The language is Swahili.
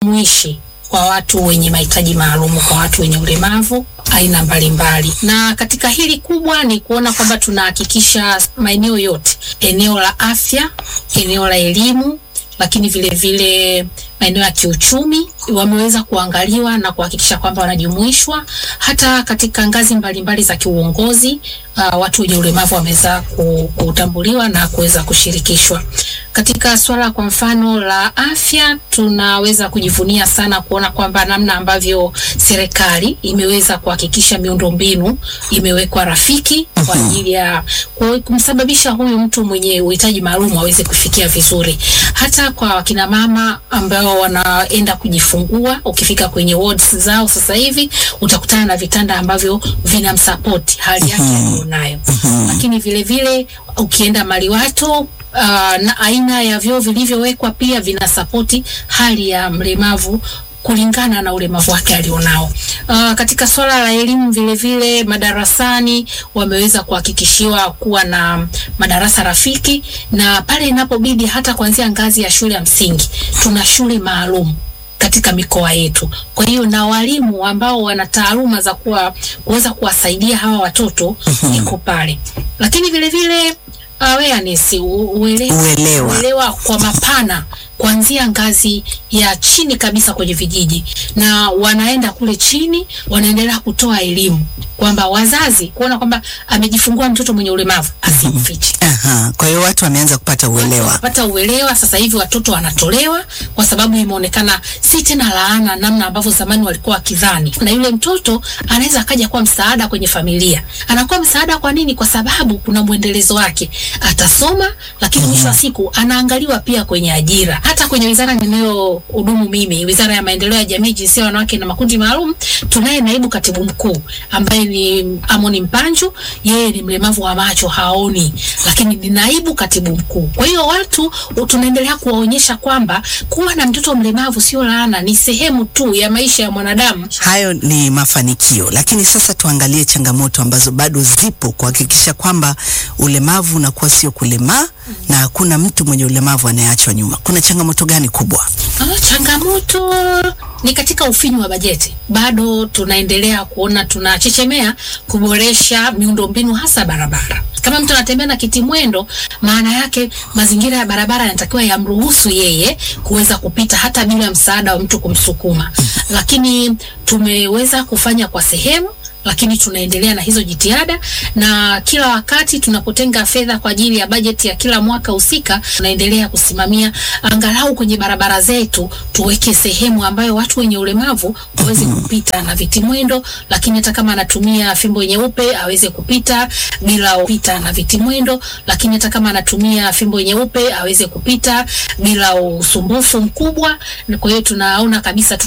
jumuishi kwa watu wenye mahitaji maalum, kwa watu wenye ulemavu aina mbalimbali. Na katika hili kubwa ni kuona kwamba tunahakikisha maeneo yote, eneo la afya, eneo la elimu, lakini vile vile maeneo ya kiuchumi wameweza kuangaliwa na kuhakikisha kwamba wanajumuishwa hata katika ngazi mbalimbali mbali za kiuongozi. Uh, watu wenye ulemavu wameweza kutambuliwa na kuweza kushirikishwa katika swala kwa mfano la afya. Tunaweza kujivunia sana kuona kwamba namna ambavyo serikali imeweza kuhakikisha miundombinu imewekwa rafiki kwa ajili ya kumsababisha huyu mtu mwenye uhitaji maalum aweze kufikia vizuri, hata kwa wakina mama ambao wanaenda kujifungua. Ukifika kwenye wards zao sasa hivi utakutana na vitanda ambavyo vinamsapoti hali yake aliyonayo, lakini vile vile ukienda maliwato Uh, na aina ya vyoo vilivyowekwa pia vinasapoti hali ya mlemavu kulingana na ulemavu wake alionao. Uh, katika swala la elimu vile vile madarasani wameweza kuhakikishiwa kuwa na madarasa rafiki, na pale inapobidi hata kuanzia ngazi ya shule ya msingi tuna shule maalum katika mikoa yetu. Kwa hiyo na walimu ambao wana taaluma za kuwa kuweza kuwasaidia hawa watoto iko pale, lakini vile vile awareness uelewa, Uelewa. uelewa kwa mapana kuanzia ngazi ya chini kabisa kwenye vijiji, na wanaenda kule chini, wanaendelea kutoa elimu kwamba wazazi kuona kwamba amejifungua mtoto mwenye ulemavu asimfiche. Aha, kwa hiyo watu wameanza kupata uelewa. Pata uelewa sasa hivi watoto wanatolewa kwa sababu imeonekana si tena laana namna ambavyo zamani walikuwa wakidhani, na yule mtoto anaweza akaja kuwa msaada kwenye familia. Anakuwa msaada kwa nini? Kwa sababu kuna mwendelezo wake, atasoma, lakini mwisho wa siku anaangaliwa pia kwenye ajira. Hata kwenye wizara ninayohudumu mimi, Wizara ya Maendeleo ya Jamii, Jinsia, Wanawake na Makundi Maalum, tunaye naibu katibu mkuu ambaye ni Amoni Mpanju. Yeye ni mlemavu wa macho, haoni, lakini ni naibu katibu mkuu. Kwa hiyo watu tunaendelea kuwaonyesha kwamba kuwa na mtoto mlemavu sio laana, ni sehemu tu ya maisha ya mwanadamu. Hayo ni mafanikio, lakini sasa tuangalie changamoto ambazo bado zipo kuhakikisha kwamba ulemavu unakuwa sio kulemaa na hakuna mtu mwenye ulemavu anayeachwa nyuma. Kuna changamoto gani kubwa? Ah, changamoto ni katika ufinyu wa bajeti. Bado tunaendelea kuona tunachechemea kuboresha miundombinu hasa barabara. Kama mtu anatembea na kiti mwendo, maana yake mazingira ya barabara yanatakiwa yamruhusu yeye kuweza kupita hata bila msaada wa mtu kumsukuma. Lakini tumeweza kufanya kwa sehemu lakini tunaendelea na hizo jitihada, na kila wakati tunapotenga fedha kwa ajili ya bajeti ya kila mwaka husika, tunaendelea kusimamia angalau kwenye barabara zetu tuweke sehemu ambayo watu wenye ulemavu waweze kupita na viti mwendo, lakini hata kama anatumia fimbo nyeupe aweze kupita bila kupita na viti mwendo, lakini hata kama anatumia fimbo nyeupe aweze kupita bila usumbufu mkubwa. Kwa hiyo tunaona kabisa